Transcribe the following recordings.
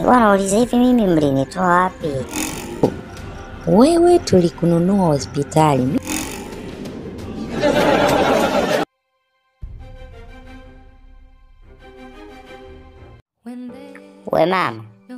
Nilikuwa nauliza hivi, mimi mlinitoa wapi? Wewe tulikununua hospitali. Mi- We mama,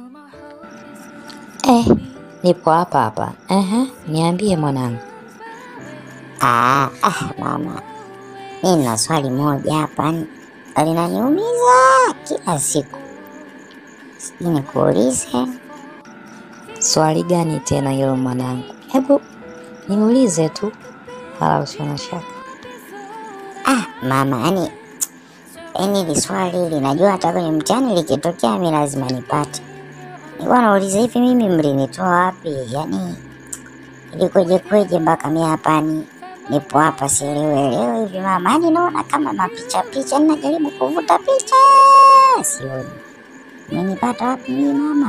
Eh, nipo hapa hapa. Ehe, niambie mwanangu. ah, ah, mama, mi na swali moja hapa ni- linaniumiza kila siku, sijui nikuulize. Swali gani tena hilo mwanangu? Hebu niulize tu, wala usio na shaka. Ah, mama, yani yani hili swali linajua hata kwenye mtihani likitokea mi lazima nipate. Nilikuwa nauliza hivi, mimi mlinitoa wapi? Yani ilikweje kweje mpaka mi hapa ni nipo hapa sielewelewe hivi mama, yani naona kama mapicha picha, ninajaribu kuvuta picha sioni. Menipata wapi mimi mama?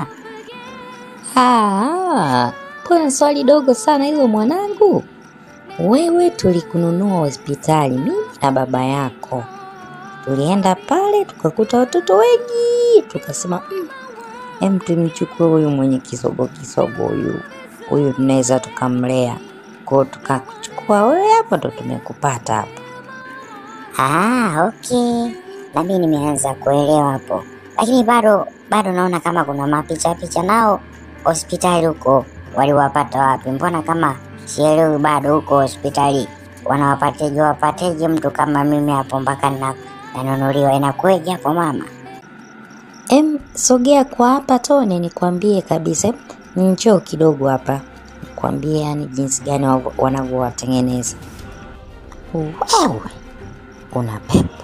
Ah, mbona swali dogo sana hilo mwanangu? Wewe tulikununua hospitali, mimi na baba yako. Tulienda pale tukakuta watoto wengi, tukasema mm, em, tumchukue huyu mwenye kisogo kisogo huyu huyu, tunaweza tukamlea kwao, tukachukua wewe, hapo ndo tumekupata hapo. Ah, okay. Na mimi nimeanza kuelewa hapo, lakini bado bado naona kama kuna mapicha picha nao hospitali huko waliwapata wapi? Mbona kama sielewi bado huko hospitali wanawapateje wapateje mtu kama mimi hapo mpaka na nanunuliwa inakueje hapo mama? Em, sogea kwa hapa Tone, nikwambie kabisa. Em, Njoo kidogo hapa, nikwambie yani jinsi gani wavo- wanavyowatengeneza. Wewe una pepo.